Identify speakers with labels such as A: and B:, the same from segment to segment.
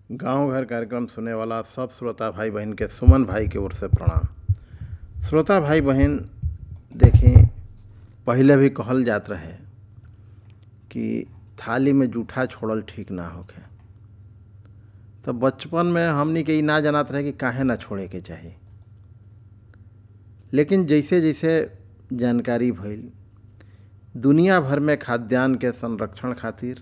A: गांव घर कार्यक्रम सुने वाला सब श्रोता भाई बहन के सुमन भाई के ओर से प्रणाम श्रोता भाई बहन देखें पहले भी कहल जात रहे कि थाली में जूठा छोड़ल ठीक ना होखे तो बचपन में हमनी के ई ना जानत रहे कि काहे ना छोड़े के चाही लेकिन जैसे जैसे जानकारी भइल दुनिया भर में खाद्यान्न के संरक्षण खातिर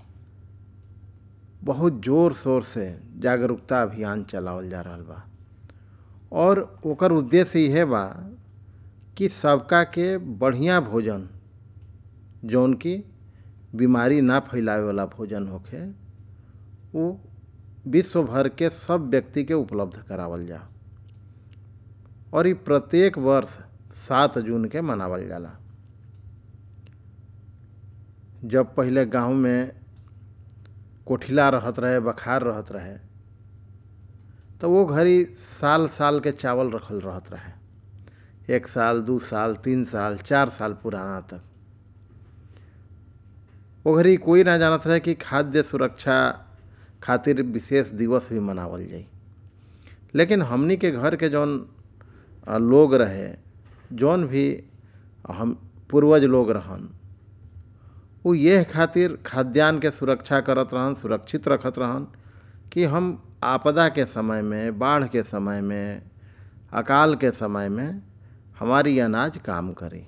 A: बहुत जोर शोर से जागरूकता अभियान चलावल जा रहल बा और ओकर उद्देश्य इहे बा कि सबका के बढ़िया भोजन जौन की बीमारी ना फैलावे वाला भोजन होखे वो विश्व भर के सब व्यक्ति के उपलब्ध करावल जा और ये प्रत्येक वर्ष सात जून के मनावल जाला जब पहले गांव में कोठिला रहत रहे बखार रहत रहे तो वो घड़ी साल साल के चावल रखल रहत रहे एक साल दू साल तीन साल चार साल पुराना तक वो घड़ी कोई ना जानत रहे कि खाद्य सुरक्षा खातिर विशेष दिवस भी मनावल जाई लेकिन हमनी के घर के जौन लोग रहे जौन भी हम पूर्वज लोग रहन वो यह खातिर खाद्यान्न के सुरक्षा करत रहन सुरक्षित रखत रहन कि हम आपदा के समय में बाढ़ के समय में अकाल के समय में हमारी अनाज काम करे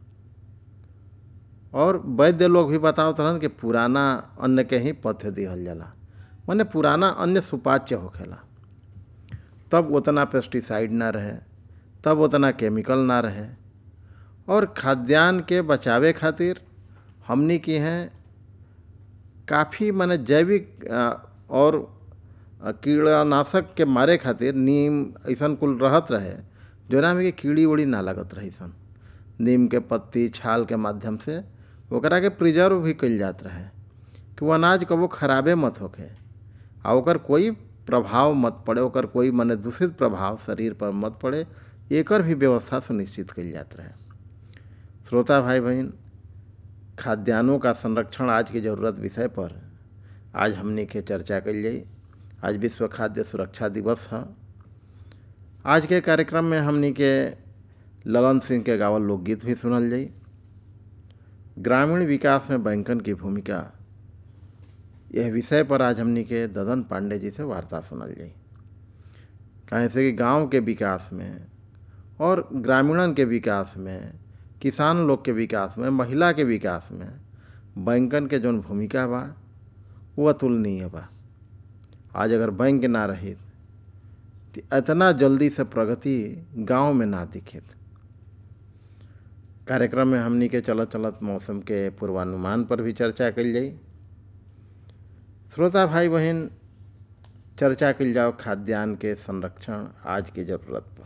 A: और वैद्य लोग भी बतावत रहन कि पुराना अन्न के ही पथ्य दिहल जाला माने पुराना अन्न सुपाच्य होखेला तब उतना पेस्टिसाइड ना रहे तब उतना केमिकल ना रहे और खाद्यान्न के बचावे खातिर हमनी की हैं काफ़ी माने जैविक और कीड़ानाशक के मारे खातिर नीम ऐसा कुल रहत रहे जोना में कि कीड़ी उड़ी ना लगत रही सन नीम के पत्ती छाल के माध्यम से ओकरा के प्रिजर्व भी कल जात रहे कि वो अनाज कबो खराबे मत होखे आ ओकर कोई प्रभाव मत पड़े ओकर कोई मने दूषित प्रभाव शरीर पर मत पड़े एकर भी व्यवस्था सुनिश्चित कल जात रहे श्रोता भाई बहन खाद्यान्नों का संरक्षण आज की ज़रूरत विषय पर आज हमने के चर्चा कल जाई आज विश्व खाद्य सुरक्षा दिवस है आज के कार्यक्रम में हमने के ललन सिंह के गावल लोकगीत भी सुनल जाई ग्रामीण विकास में बैंकन की भूमिका यह विषय पर आज हमने के ददन पांडे जी से वार्ता सुनल जाई कहें से कि गांव के विकास में और ग्रामीणन के विकास में किसान लोग के विकास में महिला के विकास में बैंकन के जौन भूमिका बा वो अतुलनीय बा आज अगर बैंक ना रही तो इतना जल्दी से प्रगति गांव में ना दिखे कार्यक्रम में हमनी के चलत चलत मौसम के पूर्वानुमान पर भी चर्चा कल जाई श्रोता भाई बहन चर्चा कल जाओ खाद्यान्न के संरक्षण आज की ज़रूरत पर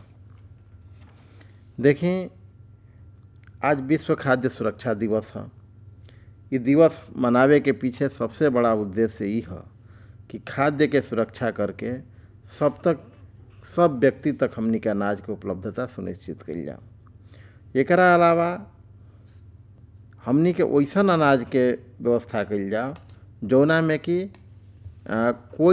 A: देखें आज विश्व खाद्य सुरक्षा दिवस है ये दिवस मनावे के पीछे सबसे बड़ा उद्देश्य ये है कि खाद्य के सुरक्षा करके सब तक सब व्यक्ति तक हमनी के अनाज के उपलब्धता सुनिश्चित कल जाओ एक अलावा हमनी के वैसन अनाज के व्यवस्था कल जाओ जौना में कि कोई